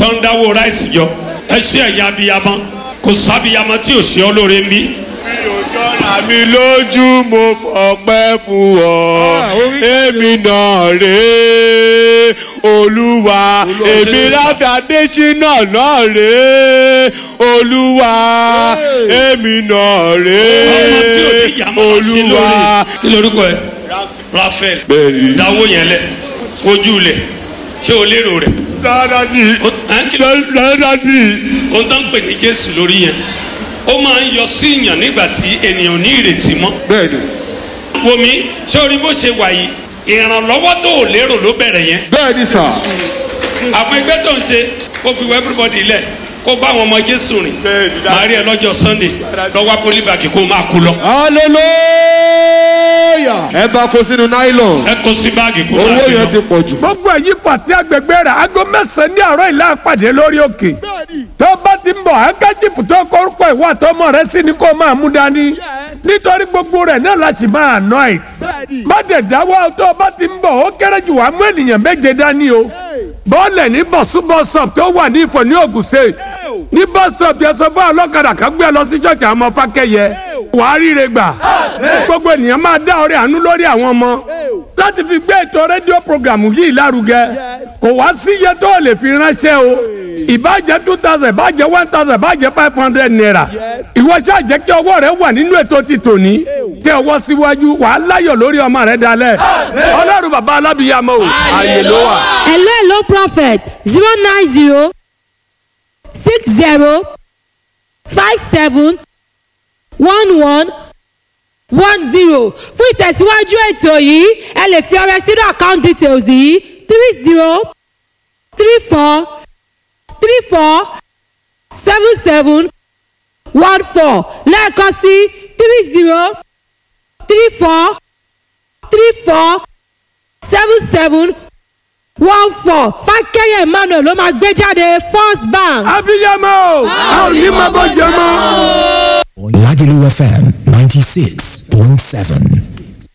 tó ń dáwó ráìsì jọ ẹ ṣe ẹ̀yà abiyamọ kò sábìyamọ tí ò ṣe ọ lóore ń bí. àmì lójú mo fọpẹ́ fún ọ èmi náà rèé olúwa èmi láfi adésínà náà rèé olúwa èmi náà ọmọ tí ò rèé ní ìyá máa ṣe olúwa. lóore kí lorúkọ ẹ rafael Bẹ́ẹ̀ni. dáwó yẹn lẹ ojú lẹ ṣé o lérò rẹ dádádì o ẹ kí ló dádádì o tán pè ní jésù lórí yẹn ó máa ń yọ sí ìyàn nígbà tí ènìyàn ò ní ìrètí mọ́ bẹ́ẹ̀ni wòmí ṣé orí bó ṣe wà yìí ìrànlọ́wọ́ tó ò lérò ló bẹ̀rẹ̀ yẹn bẹ́ẹ̀ni sà àwọn ẹgbẹ́ tó ń ṣe kó fi wọ everybody lẹ̀ kó bá àwọn ọmọ jésù rìn Bẹ́ẹ̀ni, dáadáa. máa rí ẹ lọ́jọ́ sunday lọ́wọ́ pólíbàgì kó máa kú lọ hallelujah ẹ bá kó sínú nylon ẹ kó sí báàgì kó máa owó gbé yẹn lọ. ti pọ̀ jù. gbogbo èyí fàtí agbègbè rẹ̀ aago mẹ́sàn-án ní àárọ̀ ìlà àpàdé lórí òkè tó bá ti ń bọ̀ hankachifu tó kórúkọ ìwà àtọmọ rẹ sí ni kó máa mú dání nítorí gbogbo rẹ̀ náà la sì máa anoint má dẹ̀ dáwọ́ tó bá ti ń bọ̀ ó kéré jù wá mú ènìyàn méje dání o bọ́ọ̀lẹ̀ ní bọ̀sú bọ́sọ̀p tó wà ní ìfọ̀ ní Ògùn state ní bọ́sọ̀p yẹn sọ fún ọlọ́kadà kan gbé ẹ lọ sí ṣọ́ọ̀ṣì àwọn ọmọ fákẹ́yẹ wàá ríre gbà gbogbo ènìyàn máa dá ọrẹ àánú lórí àwọn ọmọ láti fi gbé ètò rédíò programu yìí lárugẹ kò wá sí iye tó lè fi ránṣẹ́ o ìbàjẹ́ two thousand ìbàjẹ́ one thousand ìbàjẹ́ five hundred naira ìwọ ṣáà jẹ́ kí ọwọ́ rẹ wà nínú ètò ti tòní tẹ ọwọ́ síwájú wàá láyọ̀ lórí ọmọ rẹ dalẹ̀ ọlọ́run bàbá alábìyàmọ́ o ààyè ló wà. hello hello prophet zero nine zero six zero five seven one one one zero fún ìtẹ̀síwájú ètò yìí ẹ lè fi ọrẹ sínú account details yìí three zero three four three four seven seven one four lẹ́ẹ̀kan sí three zero three four three four seven seven one four fákẹ́yẹ̀ emmanuel ló máa gbé jáde first bank. abiyamọ a ò ní máa bọ́ jẹ mọ́. Lagelu FM 96.7.